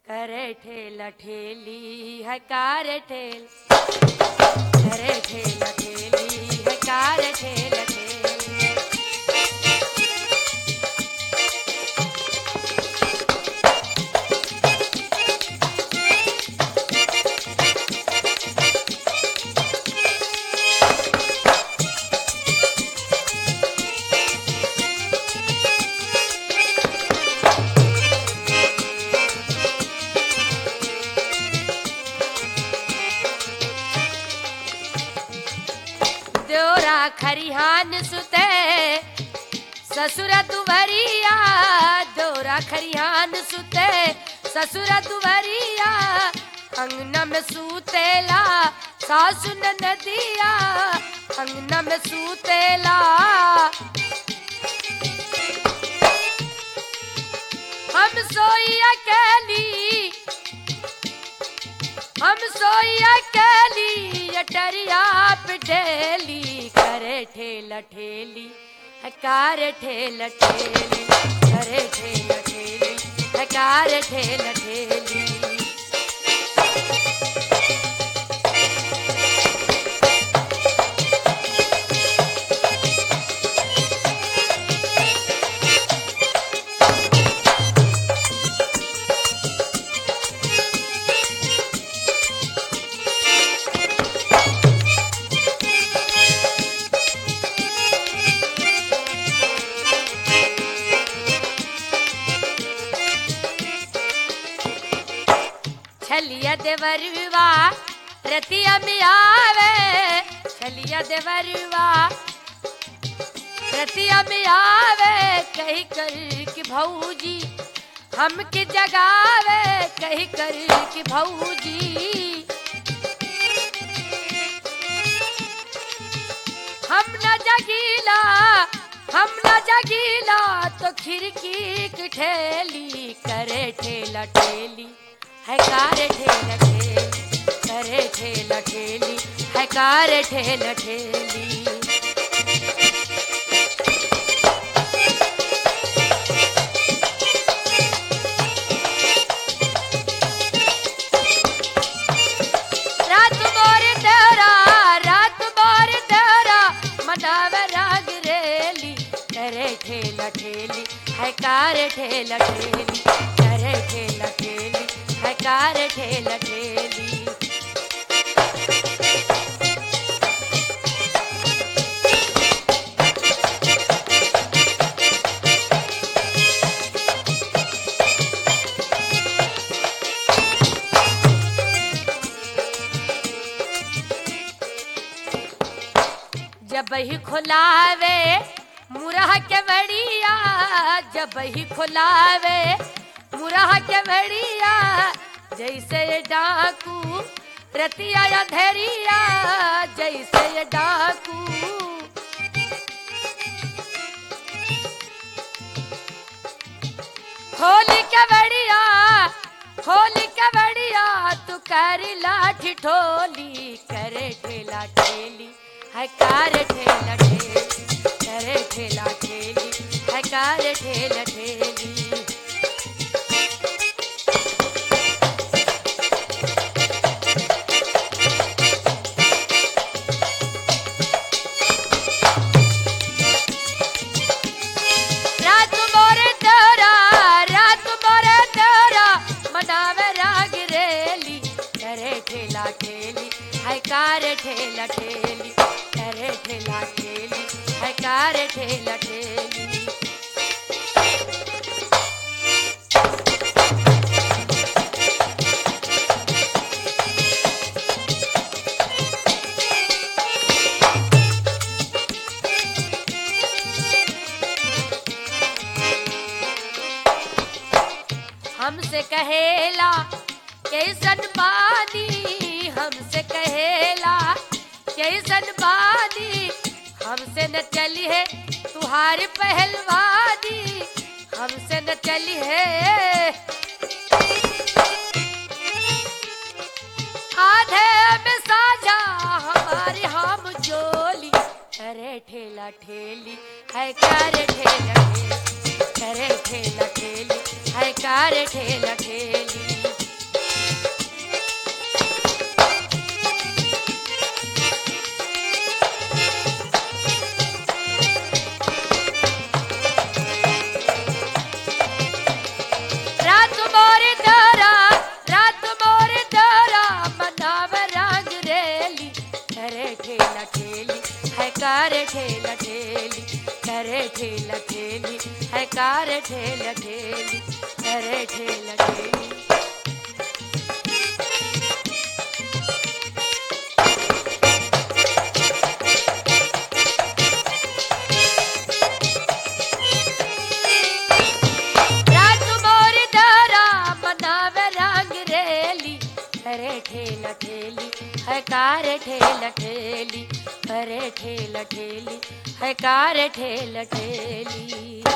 करे ठेला ठेली है कार ठेल करे ठेला ठेली है कार ठेला ठेली देवरा खरिहान सुते ससुर दुवरिया देवरा खरिहान सुते ससुर दुवरिया अंगना में सूतेला सासु नदिया अंगना में सूतेला हम सोई अकेली हम सोई अकेली अटरिया पे ढेली करे ठेला ठेली हकार ठेला ठेली करे ठेला ठेली हकार ठेला ठेली छलिया देवरवा रतिया में आवे छलिया देवरवा रतिया में आवे कही कर कि भौजी हमके जगावे कही कर कि भौजी हम न जगीला हम न जगीला तो खिड़की की ठेली करे ठेला ठेली है कार ठेला ठेली करे ठेला ठेली है कार ठेला ठेली रात मोर तेरा रात मोर तेरा मनावे राग रेली करे ठेला ठेली है कार ठेला ठेली करे ठेला ठेली है कार ठेला ठेली जब ही खुलावे मुरह के बड़िया जब ही खुलावे मुरह के बड़िया जैसे ये डाकू रतिया या धैरिया जैसे ये डाकू होली के बड़िया होली के बड़िया तू कर लाठी ठोली करे ठेला ठेली है कार ठेला ठेली करे ठेला ठेली है कार ठेला ठेली रात मोरे तेरा रात मोरे तेरा मनावे राग रेली करे ठेला ठेली है कार ठेला ठेली करे ठेला ठेली है कार ठेला ठेली हमसे कहेला कैसन बानी हमसे कहेला कैसन बानी हमसे न चली है तुहारी पहलवानी हमसे न चली है आधे में साझा हमारी हम जोली अरे ठेला ठेली है करे ठेला ठेली करे ठेला ठेली है कार ठेला ठेली कार ठेल ठेली करे ठेल ठेली रात मोर दारा मनावे रंग रेली करे ठेल ठेली है कार ठेल ठेली करे ठेल ठेली है कार ठेल ठेली